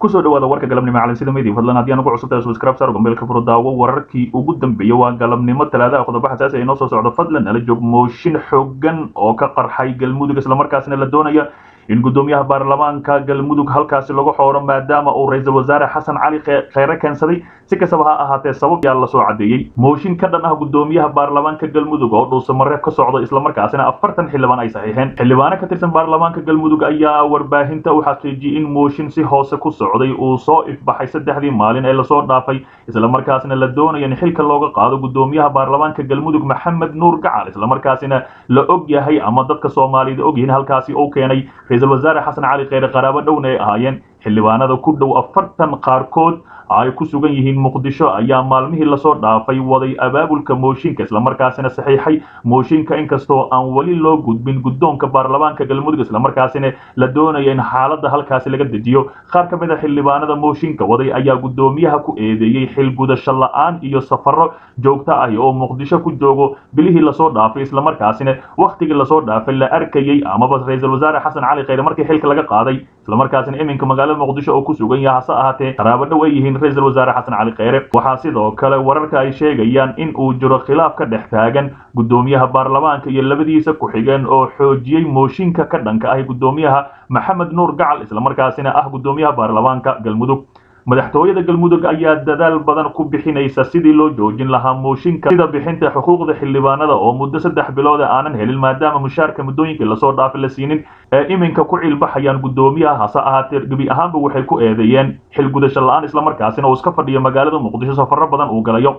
kusoo dhawaada warka galabnimo calansida media fadlan haddii aan ugu cusubtahay subscribe saar gombeelka furo daawo wararkii ugu dambeeyay waa galabnimo talaadaha qodobo xasaasi ay noo soo socdo fadlan nala joog mooshin xooggan oo ka qarxay galmudug islamarkaasina la doonaya in guddoomiyaha baarlamaanka galmudug halkaasi lagu xooro maadaama uu ra-iisul wasaare xasan cali kheyre keensaday si kastaba ha ahaatee sabab yaa lasoo cadeeyey mooshin ka dhan ah guddoomiyaha baarlamaanka galmudug oo dhuusamareeb ka socdo islamarkaasina afartan xildhibaan ay saxiixeen xildhibaano ka tirsan baarlamaanka galmudug ayaa warbaahinta u xaqiijiyey in mooshin si hoose ku socday uu soo ifbaxay saddexdii maalin ee lasoo dhaafay islamarkaasina la doonaya in xilka looga qaado guddoomiyaha baarlamaanka galmudug maxamed nuur gacal islamarkaasina la og yahay ama dadka soomaaliyada og yihiin halkaasi uu keenay ra-iisul wasaare xasan cali kheyre qaraabo dhowna ay ahaayeen xildhibaanada ku dhow afartan qaarkood ay ku sugan yihiin muqdisho ayaa maalmihii lasoo dhaafay waday abaabulka mooshinka islamarkaasina saxiixay mooshinka inkastoo aan weli loo gudbin guddoonka baarlamaanka galmudug islamarkaasina la doonaya in xaaladda halkaasi laga dejiyo qaar ka mid a xildhibaanada mooshinka waday ayaa guddoomiyaha ku eedeeyey xil gudasho la-aan iyo safaro joogto ah oo muqdisho ku joogo bilihii lasoo dhaafay islamarkaasina wakhtigii lasoo dhaafay la arkayey amaba ra-iisul wasaare xasan cali kheyre markii xilka laga qaaday islamarkaasina iminka magaalada muqdisho oo ku sugan yaha hase ahaatee qaraabo dhow ay yihiin ra-isul wasaare xasan cali kheyre waxaa sidoo kale wararka ay sheegayaan in uu jiro khilaaf ka dhex taagan guddoomiyaha baarlamaanka iyo labadiisa ku-xigeen oo xoojiyey mooshinka ka dhanka ah guddoomiyaha maxamed nuur gacal islamarkaasina ah guddoomiyaha baarlamaanka galmudug madaxtooyada galmudug ayaa dadaal badan ku bixinaysa sidii loo joojin lahaa mooshinka sida bixinta xuquuqda xildhibaanada oo muddo saddex bilooda aanan helin maadaama mushaarka muddooyinkii lasoo dhaafay la siinin ee iminka ku cilbaxayaan guddoomiyaha hase ahaatee gebi ahaanba waxay ku eedeeyeen xil gudasho la-aan islamarkaasina uu iska fadhiyo magaalada muqdisho safaro badan uu galayo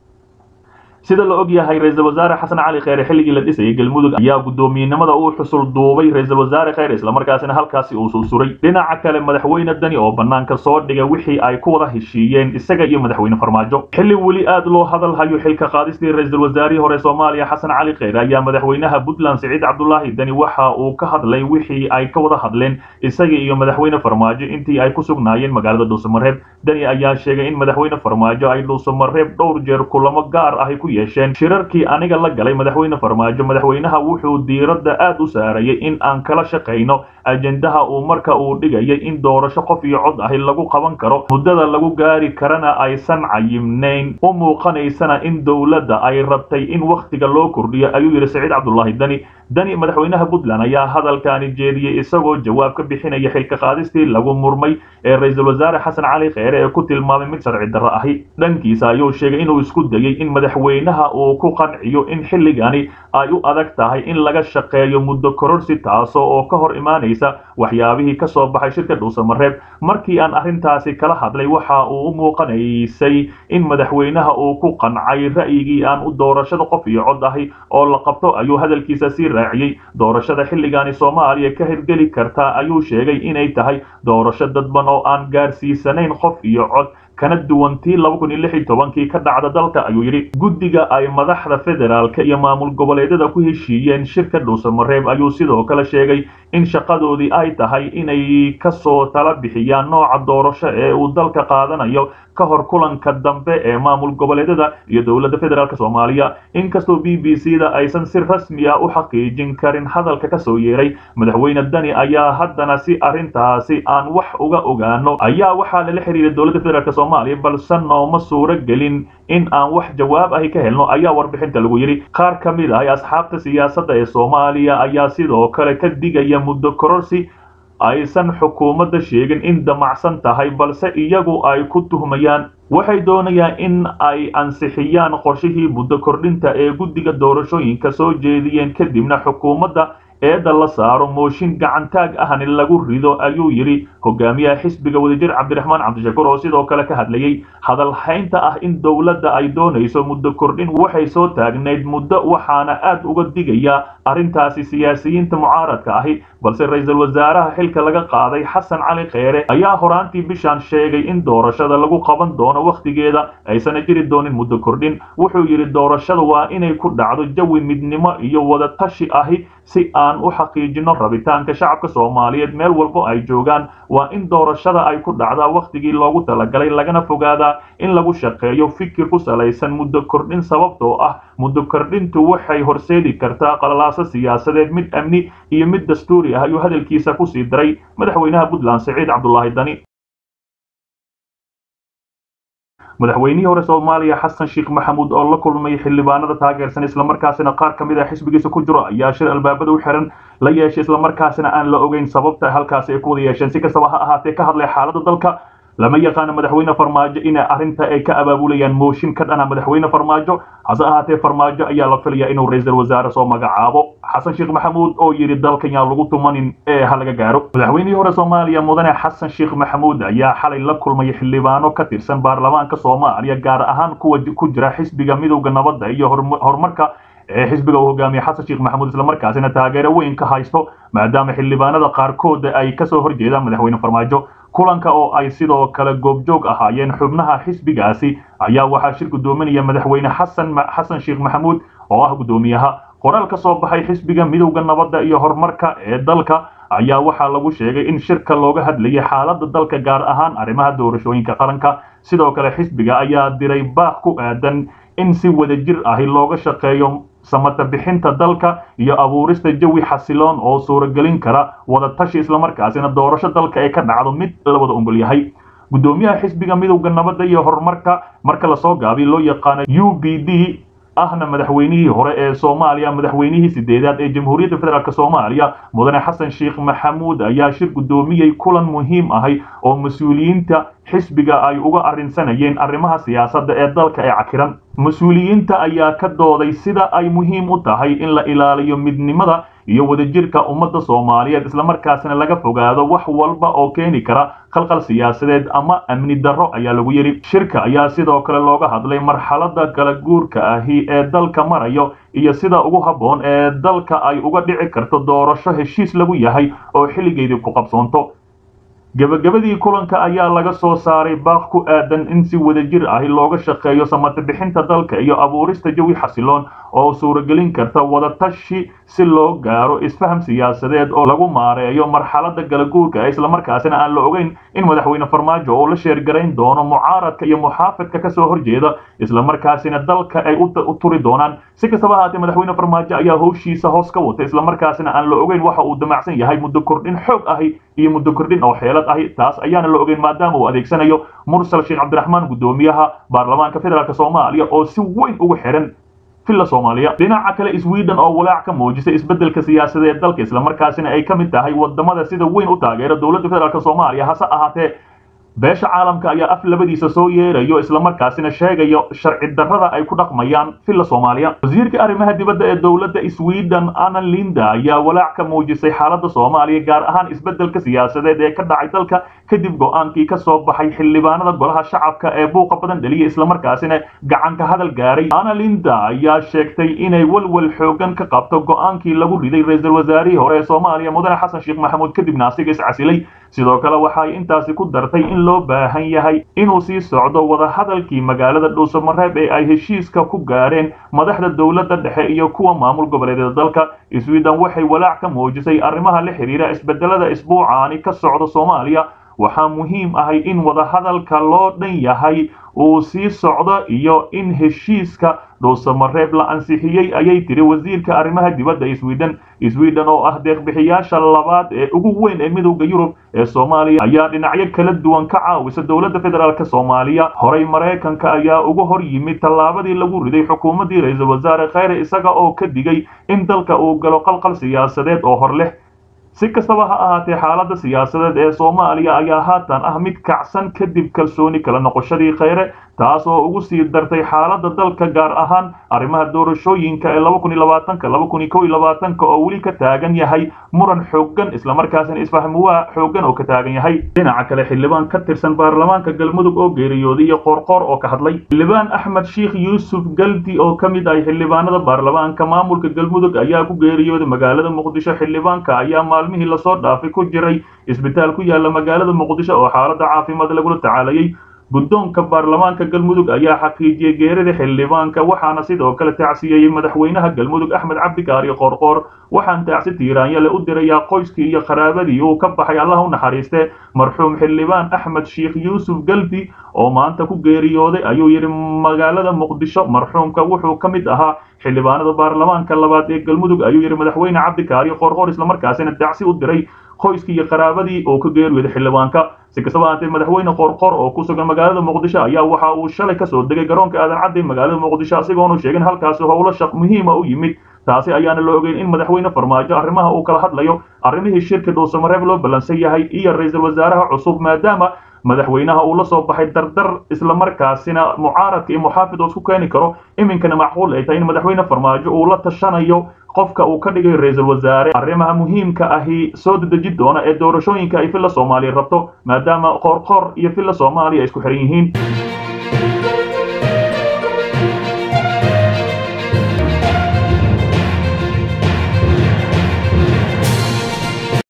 sida la og yahay ra-iisul wasaare xasan cali kheyre xilligii la dhisayay galmudug ayaa guddoomiyenimada uu xusul duubay ra-iisul wasaare kheyre islamarkaasina halkaasi uu susuray dhinaca kale madaxweyne dani oo banaanka soo dhigay wixii ay ku wada heshiiyeen isaga iyo madaxweyne farmaajo xilli weli aad loo hadal hayo xilka qaadistii ra-iisul wasaarihii hore soomaaliya xasan cali kheyre ayaa madaxweynaha puntland siciid cabdulaahi dani waxa uu ka hadlay wixii ay ka wada hadleen isaga iyo madaxweyne farmaajo intii ay ku sugnaayeen magaalada dhuusamareeb dani ayaa sheegay in madaxweyne farmaajo ay dhuusamareeb dhowr jeer kulamo gaar ahi ku yeesheen shirarkii aniga la galay madaxweyne farmaajo madaxweynaha wuxuu diiradda aad u saarayay in aan kala shaqayno ajendaha uu marka uu dhigayay in doorasho qof iyo cod ahi lagu qaban karo muddada lagu gaari karana aysan cayimnayn u muuqanaysana in dowladda ay rabtay in wakhtiga loo kordhiyo ayuu yidhi saciid cabdulaahi dani dani madaxweynaha puntland ayaa hadalkaani jeediyey isagoo jawaab ka bixinaya xilka qaadistii lagu murmay ee ra-iisul wasaare xasan cali kheyre ee ku tilmaamay mid sharci darro ahi dhankiisa ayuu sheegay inuu isku dayey in madaxweynaha uu ku qanciyo in xilligani ay u adag tahay in laga shaqeeyo muddo kororsi taasoo oo ka hor imaanaysa waxyaabihii ka soo baxay shirka dhuusamareeb markii aan arrintaasi kala hadlay waxa uu u muuqanaysay in madaxweynaha uu ku qancay ra'yigii aan u doorashada qof iyo cod ahi oo la qabto ayuu hadalkiisa sii raaciyey doorashada xilligaani soomaaliya ka hirgeli kartaa ayuu sheegay inay tahay doorasho dadban oo aan gaarsiisanayn qof iyo cod kana duwantii laba kun iyo lix iyo tobankii ka dhacda dalka ayuu yidhi guddiga ay madaxda federaalka iyo maamul goboleedyada ku heshiiyeen shirka dhuusamareeb ayuu sidoo kale sheegay in shaqadoodii ay tahay inay kasoo tala bixiyaan nooca doorasho ee uu dalka qaadanayo ka hor kulanka dambe ee maamul goboleedyada iyo dowladda federaalk soomaaliya inkastoo b b c da aysan si rasmi ah u xaqiijin karin hadalka kasoo yeeray madaxweyne dani ayaa haddana si arrintaasi aan wax uga ogaano ayaa waxaa lala xiriiray dowladda federaalk soomaaliya balse nooma suuro gelin in aan wax jawaab ahi ka helno ayaa warbixinta lagu yidhi qaar ka mid ah asxaabta siyaasadda ee soomaaliya ayaa sidoo kale ka digaya muddo kororsi aysan xukuumadda sheegin in damacsan tahay balse iyagu ay ku tuhmayaan waxay doonayaan in ay ansixiyaan qorshihii muddo kordhinta ee guddiga doorashooyinka soo jeediyeen kadibna xukuumadda eedda la saaro mooshin gacantaag ahni lagu rido ayuu yidhi hogaamiyaha xisbiga wadajir cabdiraxmaan cabdishakuur oo sidoo kale ka hadlayey hadalhaynta ah in dowladda ay doonayso muddo kordhin waxay soo taagnayd muddo waxaana aad uga digayaa arrintaasi siyaasiyiinta mucaaradka ahi balse ra-iisul wasaaraha xilka laga qaaday xasan cali kheyre ayaa horaantii bishaan sheegay in doorashada lagu qaban doono wakhtigeeda aysana jiri doonin muddo kordhin wuxuu yidhi doorashada waa inay ku dhacdo jawi midnimo iyo wadatashi ahi si aan u xaqiijino rabitaanka shacabka soomaaliyeed meel walbo ay joogaan waa in doorashada ay ku dhacdaa wakhtigii loogu talagalay lagana fogaadaa in lagu shaqeeyo fikir ku salaysan muddo kordhin sababtoo ah muddo kordhintu waxay horseedi kartaa qalalaaso siyaasadeed mid amni iyo mid dastuuri ah ayuu hadalkiisa kusii daray madaxweynaha puntland siciid cabdulaahi dani madaxweynihii hore soomaaliya xasan sheekh maxamuud oo la kulmay xildhibaanada taageersan islamarkaasina qaar ka mid a xisbigiisa ku jiro ayaa shir albaabada u xiran la yeeshay islamarkaasina aan la ogeyn sababta halkaasi ay ku wada yeesheen si kastaba ha ahaatee ka hadlay xaaladda dalka lama yaqaano madaxweyne farmaajo in arrinta ay ka abaabulayaan mooshin ka dhana madaxweyne farmaajo hase ahaatee farmaajo ayaa la filaya inuu ra-iisul wasaare soo magacaabo xasan sheekh maxamuud oo yidhi dalkan yaan lagu tumanin ee ha laga gaaro madaxweynihii hore soomaaliya mudane xasan sheekh maxamuud ayaa xalay la kulmay xildhibaano ka tirsan baarlamaanka soomaaliya gaar ahaan kuwa ku jira xisbiga midowda nabadda iyo horumarka ee xisbiga uu hogaamiye xasan sheekh maxamuud islamarkaasina taageero weyn ka haysto maadaama xildhibaanada qaarkood ay kasoo horjeedaan madaxweyne farmaajo kulanka oo ay sidoo kale goobjoog ahaayeen xubnaha xisbigaasi ayaa waxaa shir gudoominaya madaxweyne xasan xasan sheekh maxamuud oo ah guddoomiyaha qoraal ka soo baxay xisbiga midowda nabadda iyo horumarka ee dalka ayaa waxaa lagu sheegay in shirka looga hadlayay xaaladda dalka gaar ahaan arrimaha doorashooyinka qaranka sidoo kale xisbiga ayaa diray baaq ku aadan in si wadajir ahi looga shaqeeyo samata bixinta dalka iyo abuurista jawi xasiloon oo suuragelin kara wada tashi islamarkaasina doorasho dalka ee ka dhacdo mid la wada ongol yahay guddoomiyaha xisbiga midowda nabadda iyo horumarka marka lasoo gaabiy loo yaqaano u b d ahna madaxweynihii hore ee soomaaliya madaxweynihii sideedaad ee jamhuuriyadda federaalk soomaaliya mudane xasan sheekh maxamuud ayaa shir guddoomiyey kulan muhiim ahay oo mas-uuliyiinta xisbiga ay uga arrinsanayeen arrimaha siyaasadda ee dalka ee cakiran mas-uuliyiinta ayaa ka dooday sida ay muhiim u tahay in la ilaaliyo midnimada iyo wadajirka ummadda soomaaliyeed islamarkaasina laga fogaado wax walba oo keeni kara khalkhal siyaasadeed ama amni darro ayaa lagu yidhi shirka ayaa sidoo kale looga hadlay marxaladda kala guurka ahi ee dalka marayo iyo sida ugu habboon ee dalka ay uga dhici karto doorasho heshiis lagu yahay oo xilligeedii ku qabsoonto gebagabadii kulanka ayaa laga soo saaray baaq ku aadan in si wadajir ahi looga shaqeeyo samata bixinta dalka iyo abuurista jawi xasiloon oo suuragelin karta wadatashi si loo gaaro isfaham siyaasadeed oo lagu maareeyo marxaladda galaguurka islamarkaasina aan la ogeyn in madaxweyne farmaajo oo la sheergarayn doono mucaaradka iyo muxaafidka kasoo horjeeda islamarkaasina dalka ay u turi doonaan si kastaba ahaatee madaxweyne farmaajo ayaa howshiisa hoos ka wata islamarkaasina aan la ogeyn waxa uu damacsan yahay muddo kordhin xoog ahi iyo muddo kordhin oo xeelad ahi taas ayaana la ogeyn maadaama uu adeegsanayo mursal sheekh cabdiraxmaan guddoomiyaha baarlamaanka federaalk soomaaliya oo si weyn ugu xiran villa soomaaliya dhinaca kale sweden oo walaac ka muujisay isbeddelka siyaasadeed dalka islamarkaasina ay ka mid tahay wadamada sida weyn u taageera dowladda federaalk soomaaliya hase ahaatee beesha caalamka ayaa af labadiisa soo yeerayo islamarkaasina sheegayo sharci darrada ay ku dhaqmayaan villa soomaaliya wasiirka arrimaha dibadda ee dowladda sweden anna linda ayaa walaac ka muujisay xaaladda soomaaliya gaar ahaan isbeddelka siyaasadeed ee ka dhacay dalka kadib go-aankii ka soo baxay xildhibaanada golaha shacabka ee buuqa badan dheliya islamarkaasina gacanka hadal gaaray anna linda ayaa sheegtay inay walwal xoogan ka qabto go-aankii lagu riday ra-iisul wasaarihii hore ee soomaaliya mudane xasan sheekh maxamuud kadibna asiga iscasilay sidoo kale waxay intaasi ku dartay in loo baahan yahay inuu sii socdo wadahadalkii magaalada dhuusamareeb ee ay heshiiska ku gaareen madaxda dowladda dhexe iyo kuwa maamul goboleedyada dalka sweden waxay walaac ka muujisay arrimaha la xiriira isbedelada isbuucaani ka socda soomaaliya waxaa muhiim ahay in wadahadalka loo dhan yahay uu sii socdo iyo in heshiiska dhuusamareeb la ansixiyey ayay tiri wasiirka arrimaha dibadda sweden sweden oo ah deeqbixiyaasha labaad ee ugu weyn ee midowda yurub ee soomaaliya ayaa dhinacyo kala duwan ka caawisa dowladda federaalk soomaaliya horey maraykanka ayaa uga hor yimid tallaabadii lagu riday xukuumaddii ra-iisul wasaare kheyre isaga oo ka digay in dalka uu galo qalqal siyaasadeed oo hor leh si kastaba ha ahaatee xaaladda siyaasadeed ee soomaaliya ayaa haatan ah mid kacsan kadib kalsooni kala noqoshadii kheyre taas oo ugu sii dartay xaaladda dalka gaar ahaan arrimaha doorashooyinka ee laba kun iyo labaatanka laba kun iyo kow iyo labaatanka oo weli ka taagan yahay muran xooggan islamarkaasina isfahmuwaa xooggan oo ka taagan yahay dhinaca kale xildhibaan ka tirsan baarlamaanka galmudug oo geeriyooday iyo qoorqoor oo ka hadlay xildhibaan axmed sheikh yuusuf galdi oo ka mid ah xildhibaanada baarlamaanka maamulka galmudug ayaa ku geeriyooday magaalada muqdisho xildhibaanka ayaa maalmihii lasoo dhaafay ku jiray isbitaal ku yaala magaalada muqdisho oo xaaladda caafimaad lagula tacaalayay guddoonka baarlamaanka galmudug ayaa xaqiijiyey geerida xildhibaanka waxaana sidoo kale tacsiyeeyey madaxweynaha galmudug axmed cabdikaari qoorqoor waxaan tacsi tiiraanyale u dirayaa qoyskii iyo qaraabadii uu ka baxay allah u naxariiste marxuum xildhibaan axmed sheikh yuusuf galdi oo maanta ku geeriyooday ayuu yidhi magaalada muqdisho marxuumka wuxuu ka mid ahaa xildhibaanada baarlamaanka labaad ee galmudug ayuu yidhi madaxweyne cabdikaari qoorqoor islamarkaasina tacsi u diray qoyskii iyo qaraabadii oo ka geeriyooday xildhibaanka si kastaba ahaatee madaxweyne qorqor oo ku sugan magaalada muqdisho ayaa waxa uu shalay kasoo degay garoonka aadan cadde magaalada muqdisho asigoonu sheegin halkaasi howlo shaq muhiima u yimid taasi ayaana la ogeyn in madaxweyne farmaajo arrimaha uu kala hadlayo arrimihii shirka dhuusamareeb loo ballansan yahay iyo ra-iisul wasaaraha cusub maadaama madaxweynaha uu la soo baxay dardar islamarkaasina mucaaradka iyo muxaafid oo isku keeni karo iminkana macquul ay tahay in madaxweyne farmaajo uu la tashanayo qofka uu ka dhigay ra-iisul wasaare arrimaha muhiimka ahi soo dedeji doona ee doorashooyinka ay villa soomaaliya rabto maadaama qoorqoor iyo villa soomaaliya ay isku xiran yihiin